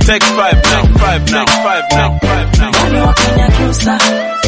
Take five now, five now, five now, five now. Wale wa Kenya Kyusa.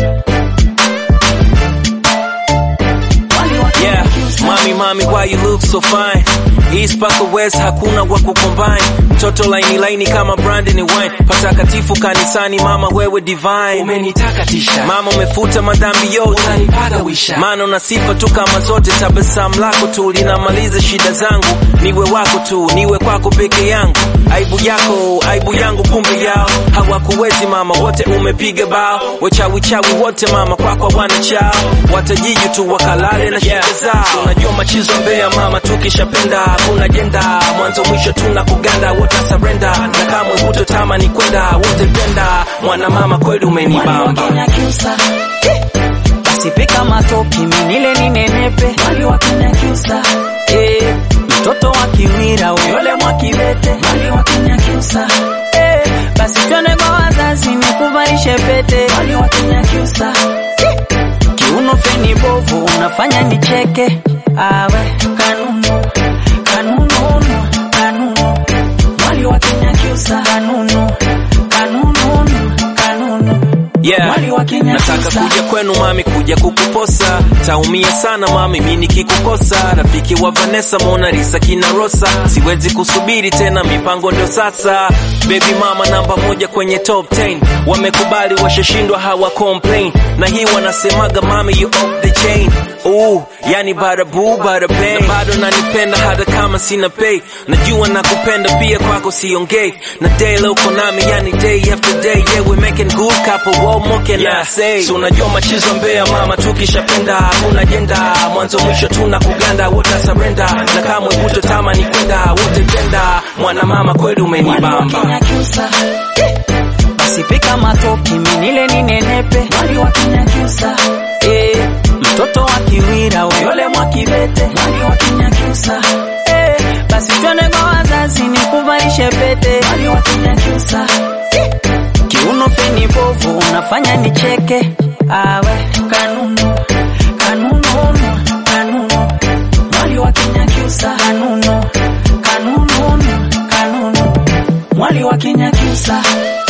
Wale wa Kenya Yeah, Kyusa. mami mami, why you look so fine? East mpaka West hakuna wa kucombine. Mtoto laini laini kama Brandon wine. Patakatifu kanisani, mama wewe divine. umenitakatisha Mama umefuta madhambi yote. unanipagawisha Maana una sifa tu kama zote, tabasamu lako tu linamaliza shida zangu. Niwe wako tu, niwe kwako peke yangu. Aibu yako, aibu yangu, kumbe yao hawakuwezi mama, wote umepiga bao. Wachawi chawi wote mama, kwako hawana chao, watajiju tu wakalale na shida zao. Unajua machizo Mbeya mama, tukishapenda kuna jenda, mwanzo mwisho tuna kuganda, wote surrender na kamwe hutotamani kwenda, wote penda mwana mama, kweli Wale wa umenibamba. Kenya Kyusa. basi pika matoki minile ninenepe Wale wa Kenya Kyusa. eh, mtoto wa kiwira uyole mwa kibete Wale wa Kenya Kyusa. eh, basi twende kwa wazazi nikuvalishe pete Wale wa Kenya Kyusa. kiuno feni bovu unafanya nicheke awe Kanunu. Kanunu. Kanunu. Wale wa Kenya Kyusa. kanunu kanunu kanunu Yeah. Wale wa Kenya Nataka Kyusa. kuja kwenu mami, kuja kukuposa, taumia sana mami, mi nikikukosa. Rafiki wa Vanessa, Mona Lisa, kina Rosa, siwezi kusubiri tena, mipango ndio sasa. Baby mama namba moja kwenye top 10, wamekubali washashindwa, hawa complain, na hii wanasemaga mami, you off the chain. Ooh, yani bada boo bada bang, na bado nanipenda hata kama sina pay, najua nakupenda pia, kwako siongei, na day leo uko nami, yani day after day, yeah we making good couple, what more can I say? So unajua machizo Mbeya mama, tukishapenda hakuna jenda, mwanzo mwisho tuna kuganda, wote surrender, na kamwe hutotamani kwenda, wote penda mwana mama, kweli Wale wa umenibamba. Kenya Kyusa. basi pika matoki minile ninenepe Wale wa Kenya Kyusa. eh, mtoto wa kiwira uyole mwa kibete Wale wa Kenya Kyusa. eh, basi twende kwa wazazi nikuvalishe pete Wale wa Kenya Kyusa. kiuno feni bovu unafanya nicheke awe Kanunu. Kanunu. Kanunu. Wale wa Kenya Kyusa. kanunu Kanunu. Kanunu. Wale wa Kenya Kyusa.